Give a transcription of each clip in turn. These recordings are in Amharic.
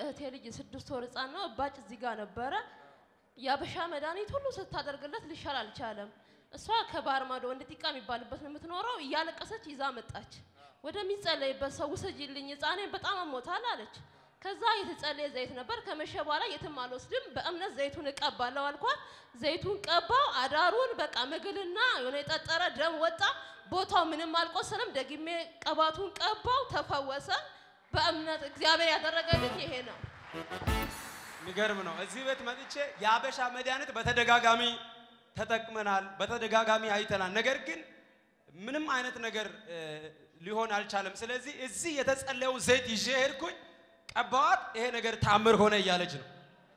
የእህቴ ልጅ የስድስት ወር ህፃን ነው። እባጭ እዚህ ጋር ነበረ። የአበሻ መድኃኒት ሁሉ ስታደርግለት ሊሻል አልቻለም። እሷ ከባህር ማዶ ወንድ ጢቃ የሚባልበት ነው የምትኖረው። እያለቀሰች ይዛ መጣች። ወደሚጸለይበት ሰው ውሰጂልኝ፣ ህፃኔ በጣም አሞታል አለች። ከዛ የተጸለየ ዘይት ነበር። ከመሸ በኋላ የትም አልወስድም፣ በእምነት ዘይቱን እቀባለሁ አልኳት። ዘይቱን ቀባው። አዳሩን በቃ ምግልና የሆነ የጠጠረ ደም ወጣ። ቦታው ምንም አልቆሰለም። ደግሜ ቀባቱን ቀባው፣ ተፈወሰ። በእምነት እግዚአብሔር ያደረገልኝ ይሄ ነው። የሚገርም ነው። እዚህ ቤት መጥቼ የአበሻ መድኃኒት በተደጋጋሚ ተጠቅመናል፣ በተደጋጋሚ አይተናል። ነገር ግን ምንም አይነት ነገር እ, ሊሆን አልቻለም። ስለዚህ እዚህ የተጸለየውን ዘይት ይዤ ሄድኩኝ፣ ቀባዋት፣ ይሄ ነገር ታምር ሆነ እያለች ነው።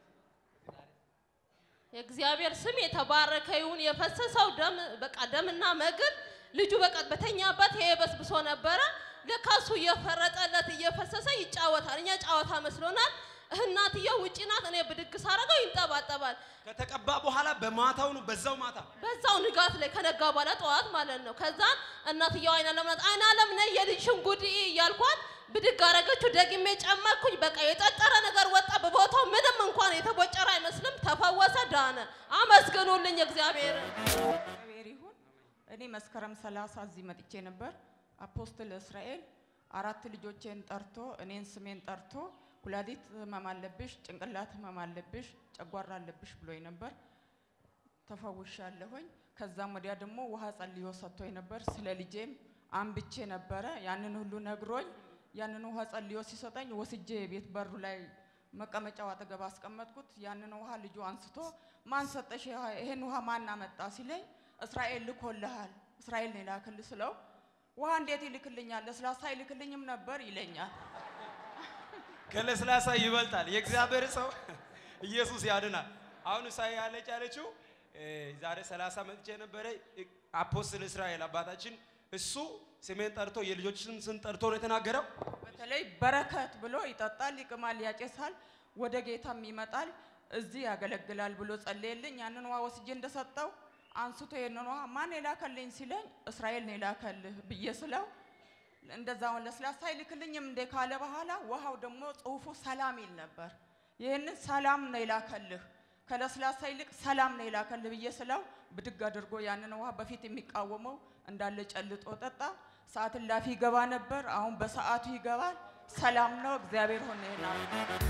የእግዚአብሔር ስም የተባረከ ይሁን። የፈሰሰው ደም በቃ ደምና መግል ልጁ በቃ በተኛበት ይሄ በስብሶ ነበረ። ለካ እሱ እየፈረጠለት እየፈሰሰ ይጫወታል። እኛ ጨዋታ መስሎናል። እናትየው ውጪ ናት። እኔ ብድግ ሳረገው ይንጠባጠባል። ከተቀባ በኋላ በማታው ነው በዛው ማታ በዛው ንጋት ላይ ከነጋ በኋላ ጠዋት ማለት ነው። ከዛ እናትየው አይና ለምናት አይና ለምነ የልጅሽን ጉድ እይ እያልኳት ብድግ አረገችው። ደግሜ ጨመርኩኝ። በቃ የጠጠረ ነገር ወጣ በቦታው ምንም እንኳን የተቦጨረ አይመስልም። ተፈወሰ፣ ዳነ። አመስግኑልኝ እግዚአብሔርን። እግዚአብሔር ይሁን። እኔ መስከረም ሰላሳ እዚህ መጥቼ ነበር። አፖስትል እስራኤል አራት ልጆቼን ጠርቶ እኔን ስሜን ጠርቶ ኩላሊት ህመም አለብሽ፣ ጭንቅላት ህመም አለብሽ፣ ጨጓራ አለብሽ ብሎኝ ነበር። ተፈውሻለሁኝ። ከዛም ወዲያ ደግሞ ውሃ ጸልዮ ሰጥቶኝ ነበር። ስለ ልጄም አንብቼ ነበረ። ያንን ሁሉ ነግሮኝ ያንን ውሃ ጸልዮ ሲሰጠኝ ወስጄ ቤት በሩ ላይ መቀመጫው አጠገብ አስቀመጥኩት። ያንን ውሃ ልጁ አንስቶ ማን ሰጠሽ? ይሄ- ይሄን ውሃ ማን አመጣ ሲለኝ እስራኤል ልኮልሃል፣ እስራኤል ነው የላክልህ ስለው ውሃ እንዴት ይልክልኛል? ለስላሳ ይልክልኝም ነበር ይለኛል። ከለስላሳ ይበልጣል። የእግዚአብሔር ሰው ኢየሱስ ያድናል። አሁን እሳ ያለች ያለችው እ፣ ዛሬ 30 መጥቼ ነበረ እ፣ አፖስትል እስራኤል አባታችን እሱ ስሜን ጠርቶ የልጆችን ስም ጠርቶ ነው የተናገረው። በተለይ በረከት ብሎ ይጠጣል፣ ይቅማል፣ ያጨሳል፣ ወደ ጌታም ይመጣል፣ እዚህ ያገለግላል ብሎ ጸለየልኝ። ያንን ውሃ ወስጄ እንደሰጠው አንስቶ ይህንን ውሃ ማን የላከልኝ ሲለኝ እስራኤል ነው የላከልህ ብዬ ስለው እንደዛውን ለስላሳ አይልክልኝም እንዴ ካለ በኋላ ውሃው ደግሞ ጽሁፉ ሰላም ይል ነበር። ይህንን ሰላም ነው የላከልህ ከለስላሳ ይልቅ ሰላም ነው የላከልህ ብዬ ስለው ብድግ አድርጎ ያንን ውሃ በፊት የሚቃወመው እንዳለ ጨልጦ ጠጣ። ሰዓት እላፊ ይገባ ነበር። አሁን በሰዓቱ ይገባል። ሰላም ነው። እግዚአብሔር ሆነ ይናል።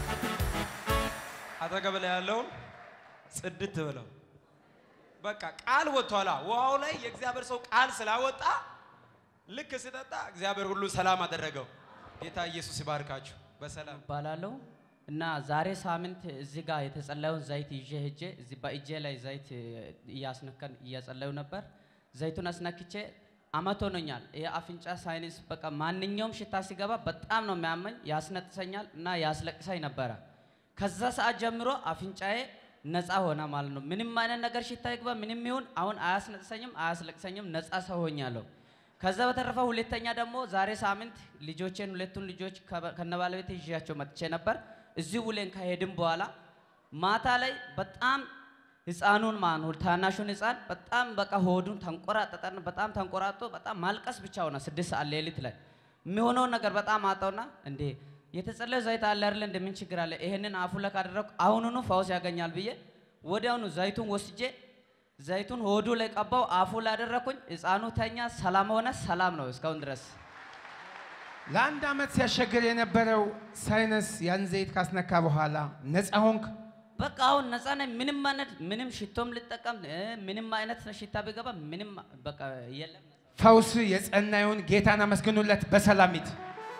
አጠገብ ላይ ያለውን ጽድት ብለው በቃ ቃል ወጥቷላ። ውሃው ላይ የእግዚአብሔር ሰው ቃል ስላወጣ ልክ ስጠጣ እግዚአብሔር ሁሉ ሰላም አደረገው። ጌታ ኢየሱስ ይባርካችሁ። በሰላም እባላለሁ እና ዛሬ ሳምንት እዚህ ጋር የተጸለየውን ዘይት ይዤ ሄጄ እዚህ በእጄ ላይ ዘይት እያስነከን እያጸለዩ ነበር። ዘይቱን አስነክቼ አመት ሆኖኛል። የአፍንጫ ሳይነስ በቃ ማንኛውም ሽታ ሲገባ በጣም ነው የሚያመኝ፣ ያስነጥሰኛል እና ያስለቅሰኝ ነበረ። ከዛ ሰዓት ጀምሮ አፍንጫዬ ነፃ ሆነ ማለት ነው። ምንም አይነት ነገር ሽታ ይግባ ምንም ይሁን አሁን አያስነጥሰኝም፣ አያስለቅሰኝም፣ ነፃ ሰው ሆኛለሁ። ከዛ በተረፈ ሁለተኛ ደግሞ ዛሬ ሳምንት ልጆቼን ሁለቱን ልጆች ከበ- ከነባለቤቴ ይዣቸው መጥቼ ነበር። እዚህ ውሌን ከሄድን በኋላ ማታ ላይ በጣም ህፃኑን ማን ታናሹን ህፃን በጣም በቃ ሆዱን ተንቆራጠጠን። በጣም ተንቆራጦ በጣም ማልቀስ ብቻ ሆነ። ስድስት ሰዓት ሌሊት ላይ የሚሆነውን ነገር በጣም አጣውና እንዴ የተጸለየ ዘይት አለ አይደለ እንደምን ችግር አለ? ይሄንን አፉ ላይ ካደረኩ አሁኑኑ ፈውስ ያገኛል ብዬ ወዲያውኑ ዘይቱን ወስጄ ዘይቱን ሆዱ ላይ ቀባው፣ አፉ ላይ አደረኩኝ። ህፃኑ ተኛ፣ ሰላም ሆነ። ሰላም ነው እስካሁን ድረስ። ለአንድ ዓመት ሲያስቸግር የነበረው ሳይነስ ያን ዘይት ካስነካ በኋላ ነፃ ሆንክ። በቃ አሁን ነፃ ነኝ። ምንም አይነት ምንም ሽቶም ልጠቀም እ፣ ምንም አይነት ሽታ ቢገባ ምንም በቃ የለም። ፈውስ የጸና ይሁን። ጌታን አመስግኑለት። በሰላም ሂድ።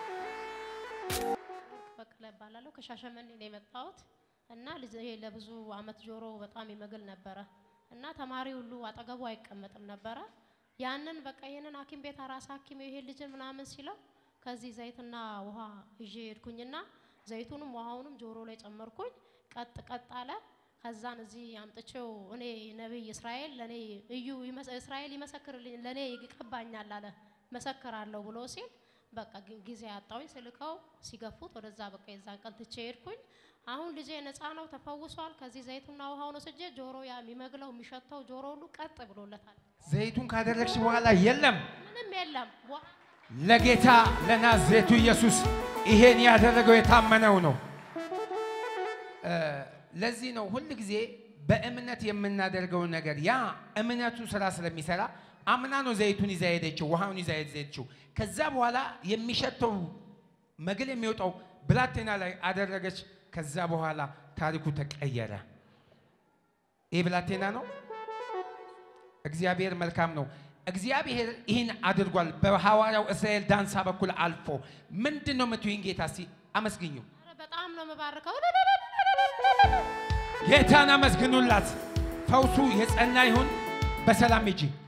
በቀለ እባላለሁ ከሻሸመኔ ነው የመጣሁት እና ልጅ ይሄ ለብዙ አመት ጆሮ በጣም ይመግል ነበረ እና ተማሪ ሁሉ አጠገቡ አይቀመጥም ነበረ። ያንን በቃ ይሄንን ሐኪም ቤት አራስ ሐኪም ይሄ ልጅን ምናምን ሲለው ከዚህ ዘይትና ውሃ ይዤ ሄድኩኝና ዘይቱንም ውሃውንም ጆሮ ላይ ጨመርኩኝ። ቀጥ ቀጥ አለ። ከዛን እዚህ አምጥቼው እኔ ነቢይ እስራኤል ለኔ እዩ ይመሰ- እስራኤል ይመሰክርልኝ ለኔ ይቀባኛል አለ መሰክራለሁ ብሎ ሲል በቃ ግ- ጊዜ አጣሁኝ። ስልከው ሲገፉት ወደዛ በቃ የዛን ቀን ትቼ ሄድኩኝ። አሁን ልጄ ነፃ ነው፣ ተፈውሷል። ከዚህ ዘይቱና ውሃውን ወስጄ ጆሮ ያ የሚመግለው የሚሸተው ጆሮ ሁሉ ቀጥ ብሎለታል። ዘይቱን ካደረግሽ በኋላ የለም። ምንም የለም። ዋ- ለጌታ ለናዝሬቱ ኢየሱስ ይሄን ያደረገው የታመነው ነው። እ፣ ለዚህ ነው ሁል ጊዜ በእምነት የምናደርገው ነገር ያ እምነቱ ስራ ስለሚሰራ አምና ነው ዘይቱን ይዛ ሄደችው፣ ውሃውን ይዛ ሄደችው። ከዛ በኋላ የሚሸተው መግል የሚወጣው ብላቴና ላይ አደረገች። ከዛ በኋላ ታሪኩ ተቀየረ። ይህ ብላቴና ነው። እግዚአብሔር መልካም ነው። እግዚአብሔር ይህን አድርጓል። በሐዋርያው እስራኤል ዳንሳ በኩል አልፎ ምንድን ነው የምትይኝ? ጌታ እስቲ አመስግኙ። ኧረ በጣም ነው የምባርከው። ጌታን አመስግኑላት። ፈውሱ የጸና ይሁን። በሰላም ሂጂ።